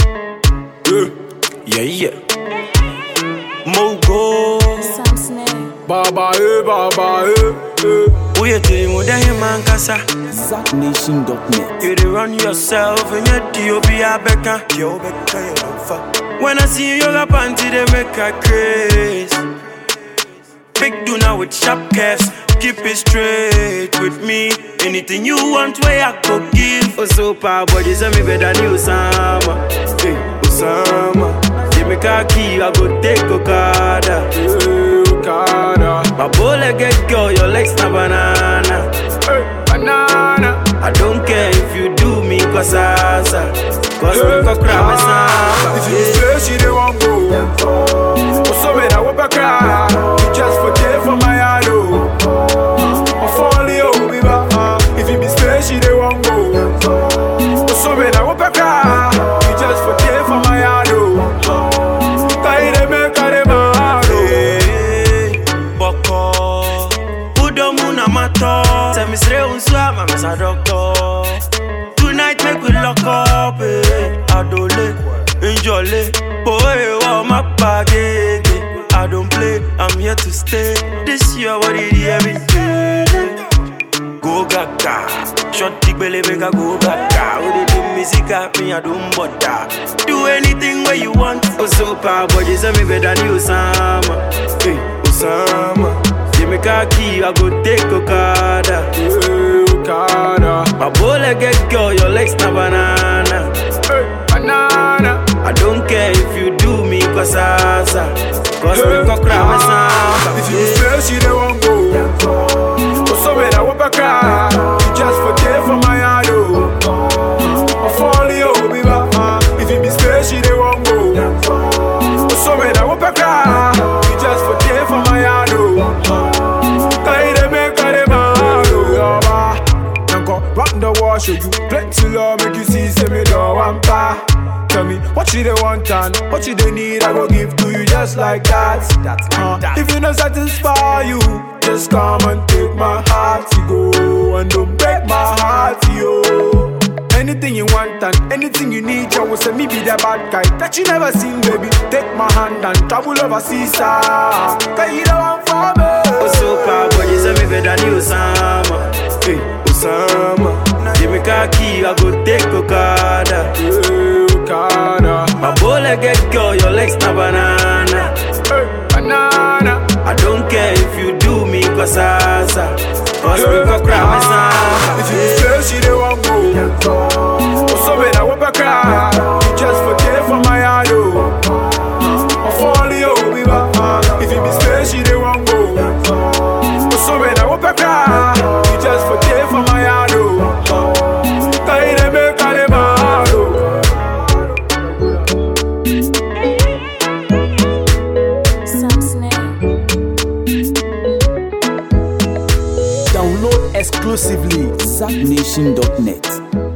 Yeah, yeah. Mogo. Sam Snare. Baba, eh, baba, eh, eh. Uye te mo da him man kasa. ZackNation.net. You dey run yourself and your D.O.B. Abeka. Yo, Beka, you don't fuck. When I see you yoga panty, they make a craze. Big Duna with sharp curves. Keep it straight with me. Anything you want, where I could give. Oh, so power body, send me better than Osama. Hey, Osama. Give me khaki, I go take Okada. Hey, Okada. My bullet get girl, your legs na banana. Hey, banana. I don't care if you do me cause asa. Cause me go cry me samba. If you say she dey want go, oh so me that what cry. You just forget for my heart oh. I fall you be back. If you be say she dey want go, oh so me that what cry. You just forget for my heart oh. Kai dey make her dey mad oh. Hey, Boko. Udo muna mato. Say me sre unswa, mama sa doctor. Tonight make we lock up, eh. Adole, enjoy, boy, wow, my bagage. I don't play, I'm here to stay. This year, what did you every day? Go gaga, short dick belly make I go gaga. With the do music at me, I don't bother. Do anything where you want. Oh, so power body, say me better than you, Osama. Hey, Osama. Give me khaki, I go take Okada. Hey, Okada, My bullet get girl, your legs na banana. hey, banana. I don't care if you do me cause asa. Cause me go cry me samba. If you say she dey want go, oh so me that what cry. You just forget for my heart oh. I fall you be back. If you be say she dey want go, oh so me that what cry. You just forget for my heart oh. Kai dey make her dey mad oh. Yaba, Nanko rock the wall show you plenty love make you see say me don't want pa. Tell me what you they want and what you they need, I go give to you just like that. Uh, if you not satisfy you, just come and take my heart, you go and don't break my heart, yo. Anything you want and anything you need, I will say me be the bad guy that you never seen, baby. Take my hand and travel overseas, ah. Cause you the one for me. Oh, so power body, say me better than you, Osama. Hey, Osama. Give me khaki, I go take Okada. Hey, Okada, My bullet get girl, your legs na banana. hey, banana. I don't care if you do me cause asa. Cause me go cry me samba. If you say she dey want go, oh so me that what cry. You just forget for my heart oh. I fall you be back. If you be say she dey want go, oh so me that what cry. You just forget for my heart oh. Kai dey make her dey mad oh. Sam Snare. Download exclusively ZackNation.net.